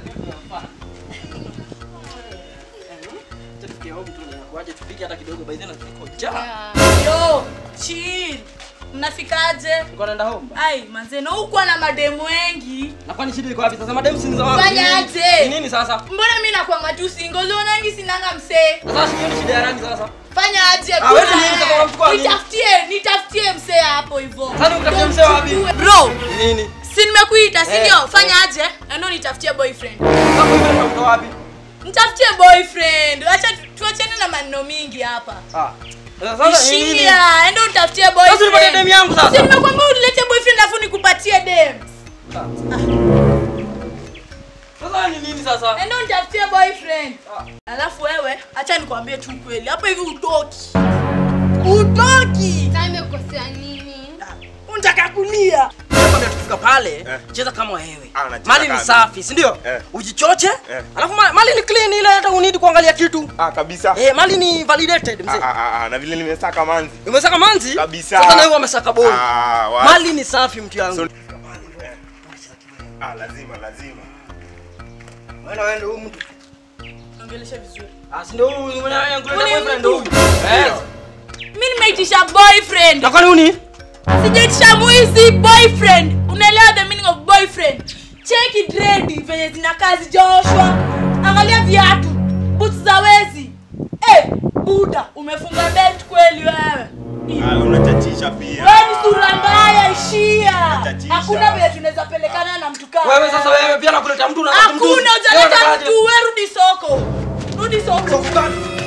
Waje tupige hata kidogo by then niko njaa. Yo, chill. Mnafikaje? Niko naenda home. Ai, manze, na huko na mademu wengi. Na kwani shida iko wapi sasa? Madam si ni za wapi? Fanya Ni nini? aje? Ni nini sasa? Mbona mimi nakwanga tu single? Unaonangi sinanga msee. Sasa sioni shida ya rangi sasa. Fanya aje? Ah, wewe kuna nini sasa yeye. unamchukua nini? Nitafutie, nitafutie msee hapo hivyo. Sasa nikutafutie msee wapi? Bro, Ni nini? si nimekuita, si Eh, ndio? eh. Fanya aje? Endo nitafutie boyfriend. Sasa wewe unatoka wapi? Nitafutie boyfriend. Acha tu- tuachane na maneno mingi hapa. Ah. Sasa ni nini? Ishia, endo nitafutie Sasa unipatie boyfriend. demu yangu Si sasa. nimekwambia unilete boyfriend afu nikupatie dem. Sasa ni nini sasa? Endo nitafutie boyfriend. Ah. Alafu wewe, acha nikwambie tu kweli. Hapo hivi utoki. Utoki. Sasa imekosea nini? Unataka kulia. Nakwambia tukifika pale, Eh. cheza kama wewe. Ah, nacheza Mali ni kama- safi, si ndio? Eh. Ujichoche. Eh. Alafu ma- mali ni clean ile hata unidi kuangalia kitu. Ah, kabisa. Eh, mali ni validated Ah, mzee. ah, ah, ah, na vile nimesaka manzi. Umesaka manzi? Kabisa. Sasa na wewe umesaka boy. Ah, wa- Mali ni safi mtu yangu. So- Ah, lazima, lazima. Wewe wewe ndio huyu mtu. Ongelesha vizuri. Ah, si ndio huyu mwenye yangu Ule boyfriend ndio huyu. mtu. Eh. Mimi nimeitisha boyfriend. Na kwani uni? Sijaitisha mwizi boyfriend. Unaelewa the meaning of boyfriend? Cheki dredi venye zinakaa zijaoshwa. Angalia viatu. Boots za wezi. Eh, Buda, umefunga belt kweli wewe? Ah, unachachisha pia. Wewe ni sura mbaya, ishia. Tatisha. Hakuna vile tunaweza pelekana na mtu kama Wewe sasa wewe pia nakuleta mtu na Hakuna, utaleta mtu, wewe rudi soko. Rudi soko.